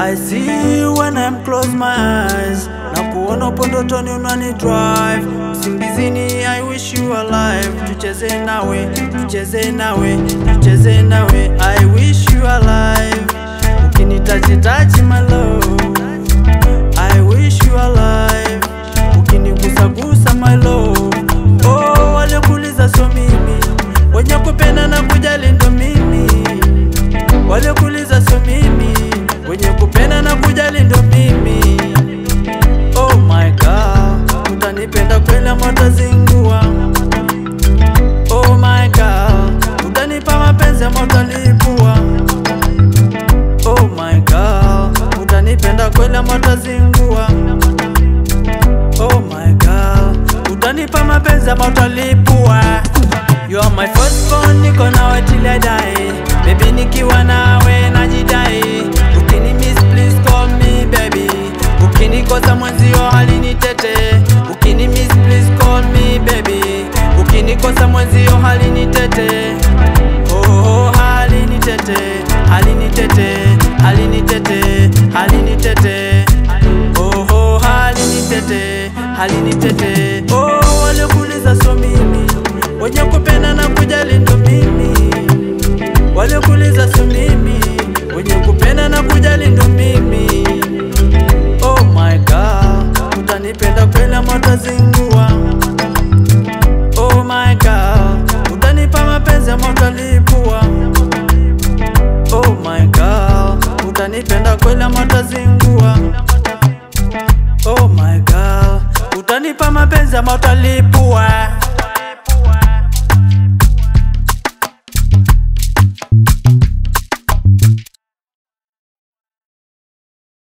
I see you when I'm close my eyes na kuona upo ndotoni unani drive usingizini I wish you alive tucheze nawe tucheze nawe tucheze nawe I wish you alive ukinitachi tachi my love I wish you alive ukinigusagusa my love oh waliokuuliza so mimi wenye kupenda na kujali ndo mimi waliokuuliza so mimi wenye kupenda na kujali ndo mimi oh my god utanipenda kweli ama utazingua oh my god utanipa mapenzi ama utalipua oh my god utanipenda kweli ama utazingua oh my god utanipa mapenzi ama utalipua You are my first born, niko nawe till I die Baby nikiwa nawe najidai Ukini miss please call me baby Ukinikosa mwenzio halini tete Ukini miss please call me baby Ukinikosa mwenzio halini tete Oh, oh halini tete Halini tete Halini tete Halini tete Oh, oh halini tete Halini tete Oh waliokuuliza so mimi wenye kupenda na kujali ndo mimi waliokuuliza so mimi wenye kupenda na kujali ndo mimi oh my god utanipenda kweli ama utazingua oh my god utanipa mapenzi ama utalipua oh my god utanipenda kweli ama utazingua oh my god utanipa mapenzi ama utalipua